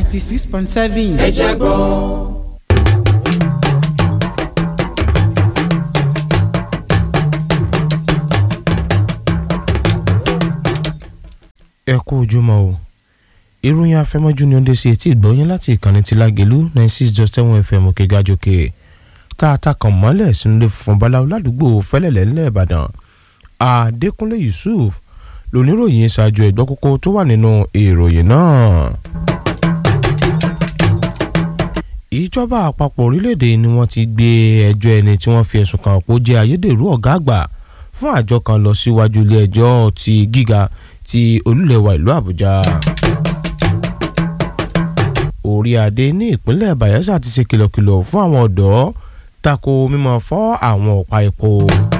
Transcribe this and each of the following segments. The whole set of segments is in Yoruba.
ninety six point seven. ẹ jẹ́ gbọ́. ẹ kú ojúmọ́ o ìròyìn afẹ́mọ́jú ni ó dé sí etí ìgbọ́yìn láti ìkànnì ti lágẹ̀lú ninety six dot seven fm òkè gàjòkè tá a ta kàn mọ́lẹ̀ sínú ilé funfun báláwo ládùúgbò fẹ́lẹ́lẹ́ ńlẹ̀ ìbàdàn adékúnlé yusuf lóníròyìn ṣáájú ẹ̀gbọ́ kókó tó wà nínú ìròyìn náà. ìjọba àpapọ̀ orílẹ̀-èdè ni wọ́n ti gbé ẹjọ́ ẹni tí wọ́n fi ẹ̀sùn kàn pé ó jẹ́ ayédèrú ọ̀gá àgbà fún àjọ kan lọ síwájú ilé ẹjọ́ ti gíga ti olúlẹ̀wà ìlú àbújá. orí adé ní ìpínlẹ̀ bayelsa ti ṣe kìlọ̀kìlọ̀ fún àwọn ọ̀dọ́ tako mímọ fọ́ àwọn ọ̀pá epo.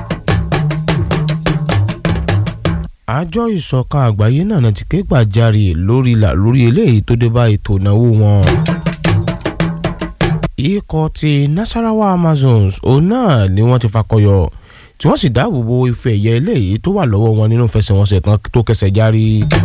àjọ ìṣọ̀kan àgbáyé náà ti ké gbàjarè lórí lórí eléyìí tó dé bá ètò ìnáwó wọn. ikọ̀ ti nasarawa amazons òun náà ni wọ́n ti fakọyọ tí wọ́n sì dáàbò bo ife ẹ̀yẹ eléyìí tó wà lọ́wọ́ wọn nínú ìfẹsẹ̀wọnsẹ̀ tán tó kẹsẹ̀ járí.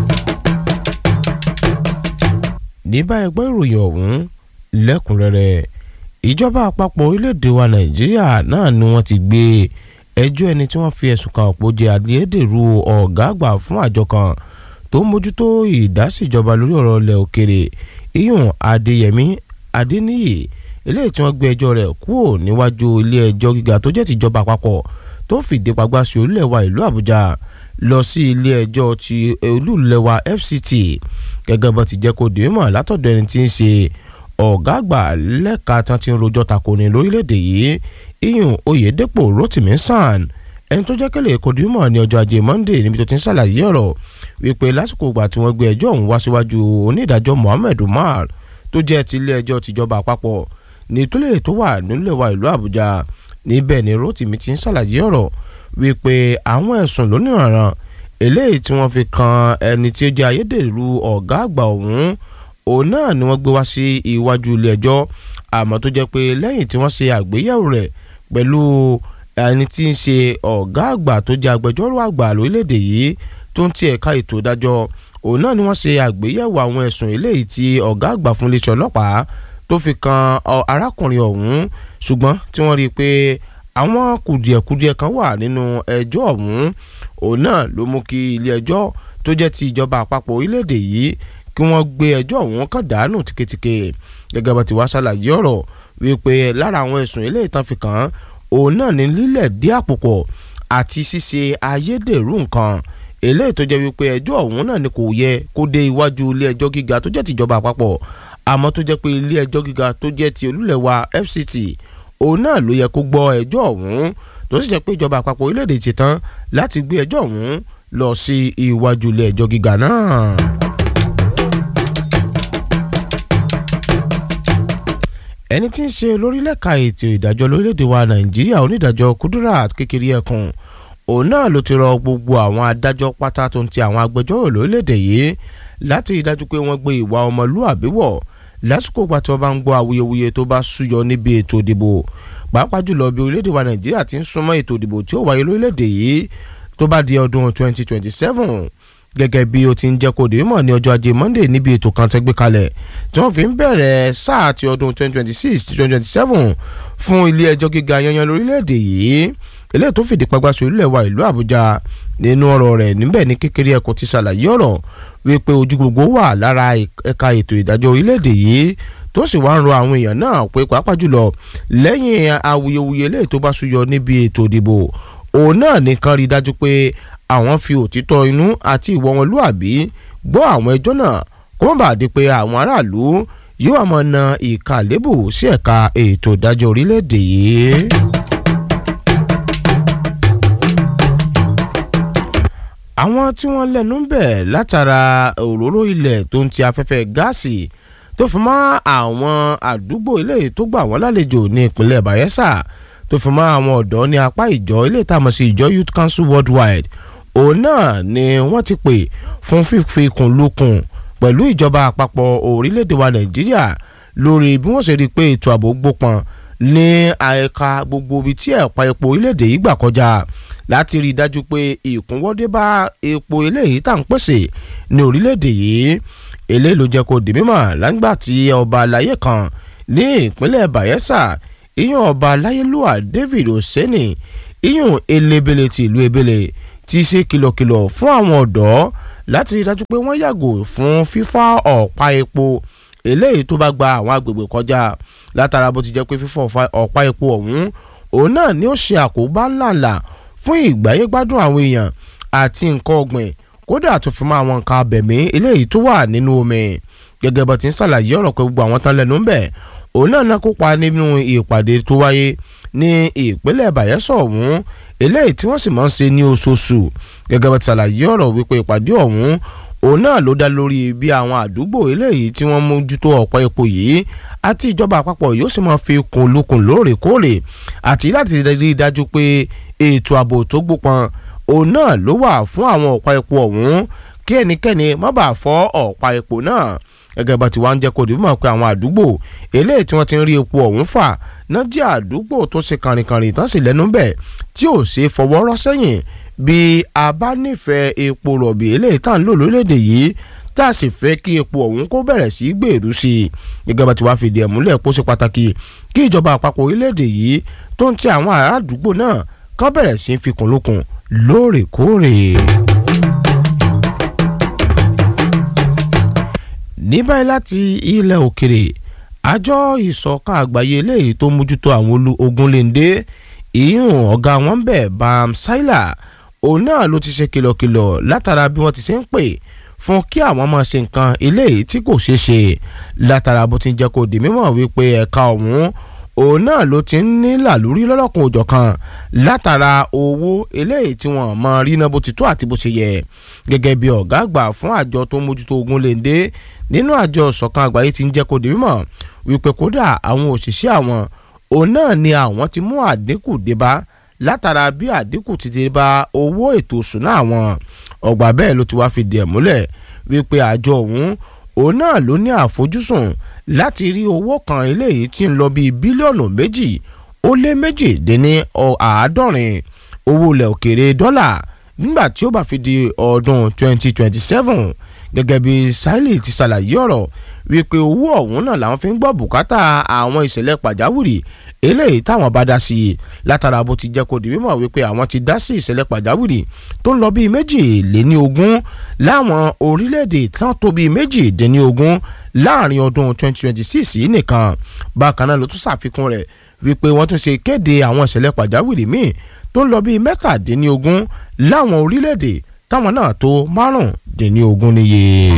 ní báyìí gbọ́ ìròyìn ọ̀hún lẹ́kùnrẹ́rẹ́ ìjọba àpapọ̀ orílẹ̀-èdè wa nàìjíríà náà ni wọ́n ti gbé ẹjọ́ ẹni tí wọ́n fi ẹ̀sùn kan òpó jẹ́ adédèrú ọ̀gá àgbà fún àjọ kan tó ń mójútó ìdásíjọba lórí ọ̀rọ̀ ilẹ̀ òkèrè iyùn adéyẹmí adéníyì eléyìí tí wọ́n gbé ẹjọ́ rẹ̀ kúrò níwájú ilé ẹjọ́ gíga tó jẹ́ tìjọba àpapọ̀ tó fìdí pagbá sí olúlẹ̀wà ìlú àbújá lọ sí ilé ẹjọ́ ti olúlẹ̀wà fct gẹ́gẹ́ bó ti jẹ́ kó di mímọ̀ látọ̀dọ̀ ẹni tí ń ṣe ọ̀gá àgbà lẹ́ka tán ti ń rojọ́ takoni lórílẹ̀‐èdè yìí iyùn oyèdèpọ̀ rotimi san ẹni tó jẹ́ kẹ́lẹ́ kó di mímọ̀ ní ọjọ́ ajé monday níbi tó ti ń ṣàlàyé ọ̀rọ̀ wípé lásìkò ìgbà tí wọ́n gbé ẹjọ́ ọ̀hún wá síwájú onídàájọ́ mohammed umar tó jẹ́ ti ilé ẹjọ́ tìjọba àpapọ̀ ní ìtúlẹ̀ tó wà nílẹ̀ wa ìlú àbújá níbẹ̀ ni rotimi ti ń ṣàlàyé ọ̀rọ̀ wípé àwọn ẹ̀sùn lónìrànràn eléyìí tí wọ́n fi kan ẹni tí ó jẹ́ ayédèrú ọ̀gá àgbà ọ̀hún òun náà ni wọ́n gbé wá sí iwájú ilé ẹjọ́ àmọ́ tó jẹ́ pé lẹ́yìn tí wọ́n ṣe àgbéyẹ̀wò rẹ̀ pẹ̀lú ẹni tí ń ṣe ọ̀gá àgbà tó jẹ́ agbẹjọ́rò àgbà lórílẹ̀‐èdè yìí tó ń ti ẹ̀ka ètò ìdájọ́ òun náà ni wọ́n ṣe àgbéyẹ̀wò àwọn ẹ̀sùn eléyìí tí ọ̀gá àgbà fún iléeṣẹ́ ọlọ́pàá tó fi kan arákùnrin ọ̀hún ṣùgbọ́n tí wọ́n rí i pé àwọn kùdìẹ̀kudiẹ kan wà nínú ẹjọ́ ọ̀hún òun náà ló mú kí ilé ẹjọ́ tó jẹ́ ti ìjọba àpapọ̀ orílẹ̀-èdè yìí kí wọ́n gbé ẹjọ́ ọ̀hún kàn dànù tìketìke gẹ́gẹ́ bá ti wá ṣàlàyé ọ̀rọ̀ wípé lára àwọn ẹ̀sùn ilé ìtàn fi kàn án òun náà ní lílẹ̀ dí àpòpọ̀ àti ṣíṣe ayédèrú nǹkan eléyìí tó jẹ́ wípé ẹjọ́ ọ̀hún náà ni kò yẹ kó dé iwájú ilé ẹjọ́ gíga tó jẹ́ tìjọba àpapọ̀ àmọ́ tó jẹ́ pé ilé ẹjọ́ gíga tó jẹ́ ti olúlẹ̀wà fct òun náà ló yẹ kó gbọ́ ẹjọ́ ọ̀hún tó sì jẹ́ pé ìjọba àpapọ̀ orílẹ̀-èdè ti tán láti gbé ẹjọ́ ọ̀hún lọ sí iwájú ilé ẹjọ́ gíga náà. ẹni tí ń ṣe lórílẹ̀ka ètò ìdájọ́ lórílẹ̀‐èdè wa nàìjíríà onídàájọ́ kudirat kékeré ẹkùn òun náà ló ti rọ gbogbo àwọn adájọ́ pátá tó ń ti àwọn agbẹjọ́rò lórílẹ̀‐èdè yìí láti rí dájú pé wọ́n gbé ìwà ọmọlúàbí wọ̀ lásìkò ìgbà tí wọ́n bá ń gbọ́ awuyewuye tó bá súyọ níbi ètò ìdìbò pàápàá jùlọ bí orílẹ̀‐èdè wa nàìjíríà ti ń súnmọ́ ètò ìdìbò tí ó wáyé lórílẹ̀‐èdè yìí tó bá di ọdún 2027 gẹ́gẹ́ bí ó ti ń jẹ́ kó dé mọ̀ ní ọjọ́ ajé monday níbi ètò kan tẹ́ gbé kalẹ̀ tí wọ́n fi ń bẹ̀rẹ̀ sáà ti ọdún 2026-2027 fún ilé ẹjọ́ gíga yanyan lórílẹ̀‐èdè yìí eléyìí tó fìdí pagbá sí orílẹ̀ wa ìlú àbújá nínú ọ̀rọ̀ rẹ̀ níbẹ̀ ní kékeré ẹ̀kọ́ ti ṣàlàyé ọ̀rọ̀ wípé ojú gbogbo wà lára ẹ̀ka ètò ìdájọ́ orílẹ̀‐èdè yìí tó sì wá ń rọ àwọn èèyàn náà pé pàápàá jùlọ lẹ́yìn awuyewuye eléyìí tó bá súyọ níbi ètò ìdìbò òun náà nìkan rí dájú pé àwọn fi òtítọ́ inú àti ìwọ wọn lúàbí gbọ́ àwọn ẹjọ́ náà kó má bàa di pé àwọn aráàlú yóò àmọ́ na ìka lébù sí ẹ̀ka ètò ìdájọ́ orílẹ̀-èdè yìí. àwọn tí wọ́n lẹ́nu ń bẹ̀ látara òróró ilẹ̀ tó ń ti afẹ́fẹ́ gáàsì tó fi mọ́ àwọn àdúgbò ilé tó gbà wọ́n lálejò ní ìpínlẹ̀ bayelsa tó fi mọ́ àwọn ọ̀dọ́ ní apá ìjọ ilé ìtàmọ̀ sí ìjọ youth council worldwide òun náà ni wọ́n ti pè fún fífi kùn lukùn pẹ̀lú ìjọba àpapọ̀ orílẹ̀-èdè wa nàìjíríà lórí bí wọ́n ṣe rí i pé ètò ààbò gbópọn ní àyíká gbogbo ibi tí ẹ̀pà epo orílẹ̀-èdè yìí gbà kọjá láti rí i dájú pé ìkúnwọ́dé bá epo eléyìí tá à ń pèsè ní orílẹ̀-èdè yìí eléyìí ló jẹ́ kó di mímọ̀ lágbà tí ọba aláyé kan ní ìpínlẹ̀ Bayelsa ìyún ọba aláyélúwà David Oseni ìyún elébele ti ìlú ebele ti ṣe kìlọ̀kìlọ̀ fún àwọn ọ̀dọ́ láti rí dájú pé wọ́n yàgò fún fífá ọ̀pá epo eléyìí tó bá gba àwọn agbègbè kọjá látara bó ti jẹ́ pé fífọ́ ọ̀pá epo ọ̀hún òun náà ni ó ṣe àkóbá ńláńlá fún ìgbáyégbádùn àwọn èèyàn àti nǹkan ọ̀gbìn kódà tó fi mọ́ àwọn nǹkan abẹ̀mí eléyìí tó wà nínú omi gẹ́gẹ́ bó ti ń ṣàlàyé ọ̀rọ̀ pé gbogbo àwọn tán lẹ́nu ń bẹ̀ òun náà náà kópa nínú ìpàdé tó wáyé ní ìpínlẹ̀ Bayelsa ọ̀hún eléyìí tí wọ́n sì máa ń ṣe ní oṣooṣù gẹ́gẹ́ bó ti ṣàlàyé ọ̀rọ̀ wípé ìpàdé ọ̀hún òun náà ló dá lórí bí àwọn àdúgbò eléyìí tí wọ́n mójútó ọ̀pọ̀ epo yìí àti ìjọba àpapọ̀ yóò sì máa fi kún lukùn lóòrèkóòrè àti láti rí i dájú pé ètò ààbò tó gbópọn òun náà ló wà fún àwọn ọ̀pá epo ọ̀hún kí ẹnikẹ́ni má bàa fọ́ ọ̀pá epo náà gẹ́gẹ́ bá ti wá ń jẹ́ kó dìbò mọ̀ pé àwọn àdúgbò eléyìí tí wọ́n ti ń rí epo ọ̀hún fà náà jẹ́ àdúgbò tó ṣe kànrìnkànrìn tán sì lẹ́nu bẹ̀ tí ò ṣe fọwọ́ rọ́ sẹ́yìn bí a bá nífẹ̀ẹ́ epo rọ̀bì eléyìí tá à ń lò lórílẹ̀‐èdè yìí tá a sì fẹ́ kí epo ọ̀hún kó bẹ̀rẹ̀ sí í gbèrú sí i gẹ́gẹ́ bá ti wá fìdí ẹ̀ múlẹ̀ pó ṣe pàtàkì kí ìjọba àpapọ̀ orílẹ̀‐èdè yìí tó ń ti àwọn ará àdúgbò náà kán bẹ̀rẹ̀ sí í fikùn lukùn lóòrèkóòrè. ní báyìí láti ilẹ̀ òkèrè àjọ ìṣọ̀kan àgbáyé eléyìí tó mójútó àwọn ogunléndé ìyún ọ̀gá wọn bẹ̀ bam saila òun náà ló ti ṣe kìlọ̀kìlọ̀ látara bí wọ́n ti ṣe ń pè fún kí àwọn máa ṣe nǹkan eléyìí tí kò ṣeé ṣe látara bó ti ń jẹ́ kó di mímọ̀ wípé ẹ̀ka ọ̀hún òun náà ló ti ń ní làlúrí lọ́lọ́kun òjọ̀kan látara owó eléyìí tí wọ́n mọ rí náà bó ti tó àti bó ṣe yẹ gẹ́gẹ́ bí ọ̀gá àgbà fún àjọ tó ń mójútó ogunléndé nínú àjọ ìṣọ̀kan àgbáyé ti ń jẹ́ kó di mímọ̀ wípé kódà àwọn òṣìṣẹ́ àwọn òun náà ni àwọn ti mú àdínkù débá látara bí àdínkù ti dé bá owó ètò ìṣúná àwọn ọgbà bẹ́ẹ̀ ló ti wá fìdí ẹ̀ múlẹ̀ wípé àjọ ọ̀hún òun náà ló ní àfojúsùn láti rí owó kan eléyìí tí ń lọ bíi bílíọ̀nù méjì ó lé méjì dín ní àádọ́rin owó ilẹ̀ òkèèrè dọ́là nígbà tí ó bá fi di ọdún 2027 gẹ́gẹ́ bí Saili ti ṣàlàyé ọ̀rọ̀ wípé owó ọ̀hún náà làwọn fi ń gbọ́ bùkátà àwọn ìṣẹ̀lẹ̀ pàjáwìrì eléyìí táwọn bá dá sí i látara bó ti jẹ́ kó di mímọ̀ wípé àwọn ti dá sí ìṣẹ̀lẹ̀ pàjáwìrì tó ń lọ bíi méjìléní ogún láwọn orílẹ̀-èdè tán tó bíi méjìdínní ogún láàrin ọdún 2026 yìí nìkan bákan náà ló tún ṣàfikún rẹ̀ wípé wọ́n tún ṣe kéde àwọn ìṣẹ̀lẹ̀ pàjáwìrì míì tó ń lọ bíi mẹ́tàdínní ogún láwọn orílẹ̀-èdè táwọn náà tó márùndínní ogún níye.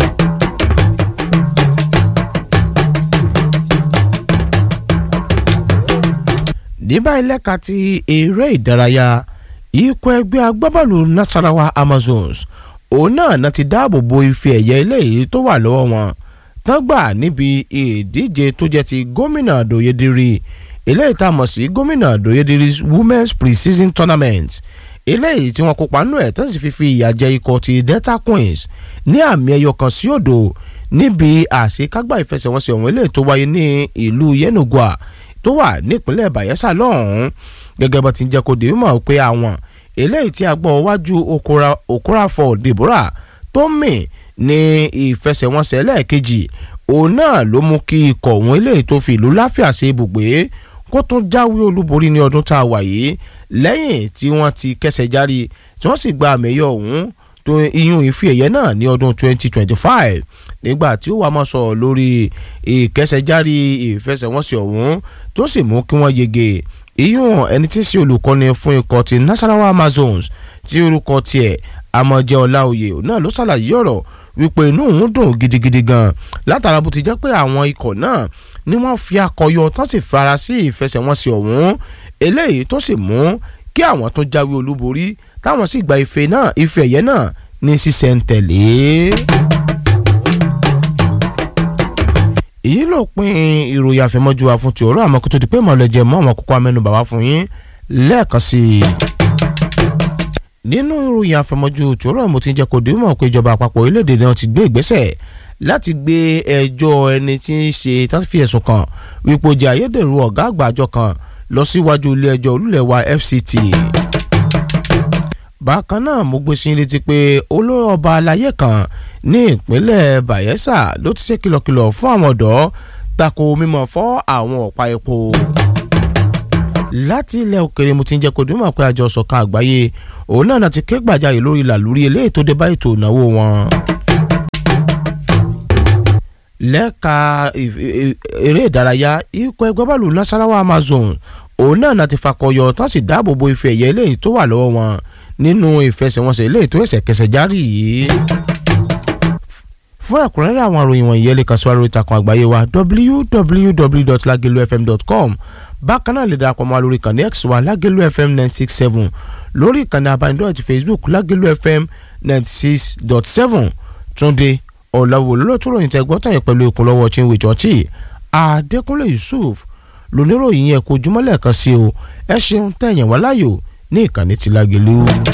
ní báyìí lẹ́ka ti eré ìdárayá ikọ̀ ẹgbẹ́ agbábọ́ọ̀lù Nasarawa Amazons òun náà náà ti dáàbò bo ife ẹ̀yẹ eléyìí tó wà lọ́wọ́ wọn tán gbà níbi ìdíje tó jẹ́ ti gómìnà Doyediri eléyìí tá a mọ̀ sí gómìnà Doyediri Women's Pre-Season Tournament eléyìí tí wọ́n kópa nínú ẹ̀ tán sì fi fi ìyà jẹ ikọ̀ ti Delta Queens ní àmì ẹyọ kan sí òdo níbi àṣekágbá ìfẹsẹ̀wọnsẹ̀ ọ̀hún eléyìí tó wáyé ní ìlú Yenagoa tó wà nípínlẹ̀ Bayelsa lọ́hùn-ún gẹ́gẹ́ bó ti ń jẹ́ kó di mímọ̀ pé àwọn eléyìí tí a gbọ́ wájú Okorafor Deborah tó mì ní ìfẹsẹ̀wọnsẹ̀ lẹ́ẹ̀kejì òun náà ló mú kí ikọ̀ òun eléyìí tó fi ìlú láfíà ṣe ibùgbé kó tún jáwé olúborí ní ọdún tá a wà yìí lẹ́yìn tí wọ́n ti kẹsẹ̀ járí tí wọ́n sì gba àmẹ́yọ ọ̀hún tó iyún ìfi ẹ̀yẹ náà ní ọdún 2025 nígbà tí ó wà máa sọ̀rọ̀ lórí ìkẹsẹ̀járí ìfẹsẹ̀wọnsẹ̀ ọ̀hún tó sì mú kí wọ́n yege iyún ẹni tí ń ṣe olùkọ́ni fún ikọ̀ ti Nasarawa Amazons tí orúkọ tiẹ̀ amọ̀jẹ́ ọláòyè náà ló ṣàlàyé ọ̀rọ̀ wípé inú òun dùn gidigidi gan látara bó ti jẹ́ pé àwọn ikọ̀ náà ni wọ́n fi akọyọ tó sì fara sí ìfẹsẹ̀wọnsẹ̀ ọ̀hún eléyìí tó sì mú kí àwọn tó jáwé olúborí táwọn sì gba ife náà ife ẹ̀yẹ náà ní sísẹ̀ntẹ̀lé. èyí ló pin ìròyìn àfẹmọ́jú wa fún ti ọ̀rọ̀ àmọ́ kó tó di pé mọ̀lẹ́jẹ̀ mọ́ àwọn kókó amẹ́nubà wá fún yín lẹ́ẹ̀kan sí i. nínú ìròyìn àfẹmọ́jú ti ọ̀rọ̀ mo ti jẹ́ kó dìímọ̀ pé ìjọba àpapọ̀ orílẹ̀-èdè náà ti gbé ìgbésẹ̀ láti gbé ẹjọ́ ẹni tí ń ṣe táfi ẹ̀sùn kan wípé ó jẹ́ ayédèrú ọ̀gá àgbà àjọ kan lọ síwájú ilé ẹjọ́ olúlẹ̀wà FCT. bákan náà mo gbé sí létí pé olórí ọba aláyé kan ní ìpínlẹ̀ Bayelsa ló ti ṣe kìlọ̀kìlọ̀ fún àwọn ọ̀dọ́ tako mímọ́ fọ́ àwọn ọ̀pá epo láti ilẹ̀ òkèrè mo ti ń jẹ́ kó dúmọ̀ pé àjọ ṣọ̀kan àgbáyé òun náà ti ké gbàjarè lórí làlúrí eléyìí tó dé bá ètò ìnáwó wọn. lẹ́ka eré ìdárayá ikọ̀ ẹgbẹ́ bọ́ọ̀lù Nasarawa Amazon òun náà ti fakọyọ tán sì dáàbò bo ife ẹ̀yẹ eléyìí tó wà lọ́wọ́ wọn nínú ìfẹsẹ̀wọnsẹ̀ eléyìí tó ẹsẹ̀ kẹsẹ̀ járí yìí fún ẹ̀kúnrẹ́rẹ́ àwọn àròyìn wọ̀nyí ẹ lè kàn sí wa lórí ìtàkùn àgbáyé wa www.lagelufm.com bákan náà lè darapọ̀ mọ́ lórí ìkànnì x wa lágẹ̀lú fm nine six seven lórí ìkànnì abánidọ́rẹ̀ ti facebook lágẹ̀lú fm ninety six dot seven túnde ọ̀làwò lọ́tún ròyìn tẹ́ gbọ́tàn yẹn pẹ̀lú ìkúnlọ́wọ́ chinwe chọ́ọ̀chì adékúnlé yusuf lóníròyìn yẹn kó jùmọ́lẹ̀ kan sí o ẹ ṣeun tẹ̀yìn wá láyò ní ìkànnì ti lágẹ̀lú.